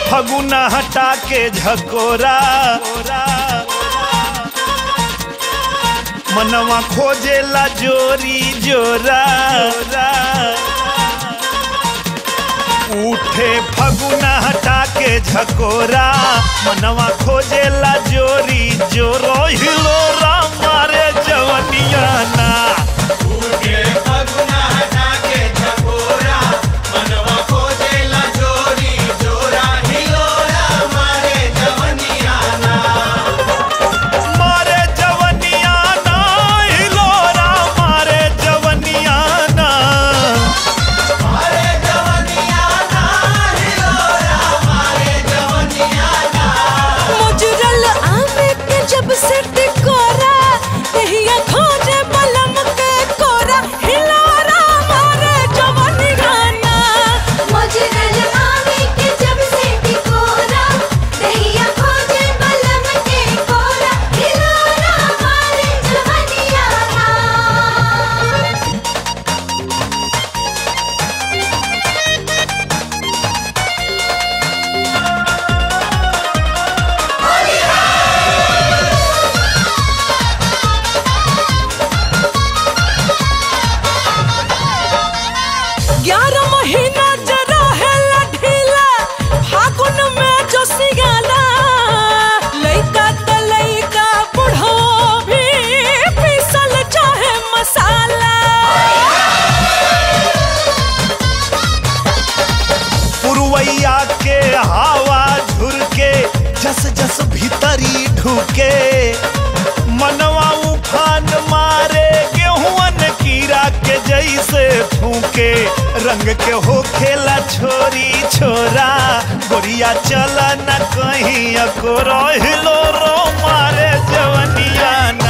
फगुना हटा के झकोरा मनवा खोजेला जोरी जोरा उठे फगुना हटा के झकोरा मनवा खोजेला जोरी जोरो हिलोरा मारे जवनिया ना मारे जवनिया ना हिलोरा मारे जवनिया ना मुजरल आमे के जब से टिकोरा तहिया खोजे बलम के कोरा हिलोरा मारे जवानी गाना मुजरल आवे के जब से टिकोरा दहिया खोजे बलम के कोरा हिलोरा मारे जवनिया ना ग्यारह महीना जरा है ढीला फागुन में जो सिगाला लइका त लइका बुढ़ो भी पीसल चाहे मसाला पुरवैया के हवा झुरके जस जस भीतरी ढुके मनवा उफान मारे गेहूं कीड़ा के जैसे फूके रंग के हो खेला छोरी छोरा गोरिया चला न कहीं अकोरो हिलो रो मारे जवनिया ना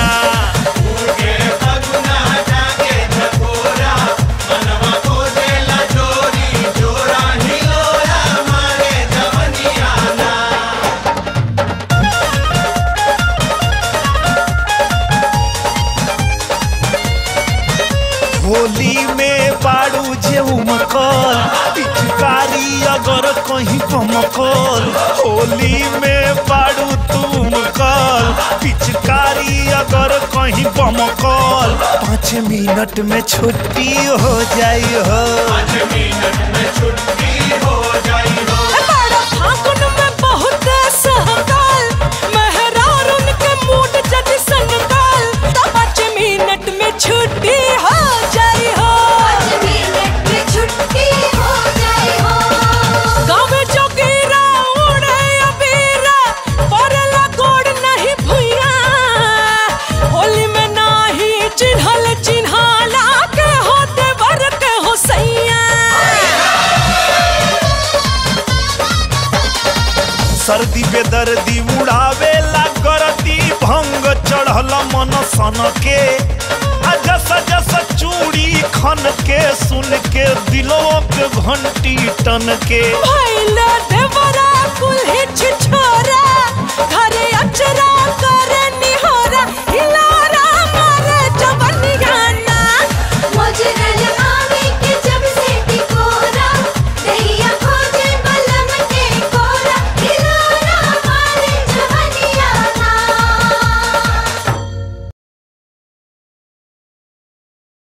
होली में बाड़ू जे उमकल पिचकारी अगर कहीं कमकल होली में बाड़ू तुम कल पिचकारी अगर कहीं बमकल पाँच मिनट में छुट्टी हो जाई हो बड़ा फागुन में बहुत सहकाल मेहरार उनके मूड जज संगाल तो पाँच मिनट में छुट्टी हो जाई हो पाँच मिनट में छुट्टी हो जाए हो गाँव जोगीरा उड़े अबीरा पड़ला गोड़ नहीं भुइया होली में नाही चिन्हल चिन्हाला के होते बर के हो सैया सर्दी बेदर्दी उड़ावे ला करती भंग चढ़ल मन सन के आ जस जस चूड़ी खन के सुन के दिलों के घंटी टन के भैला देवरा कुल हिच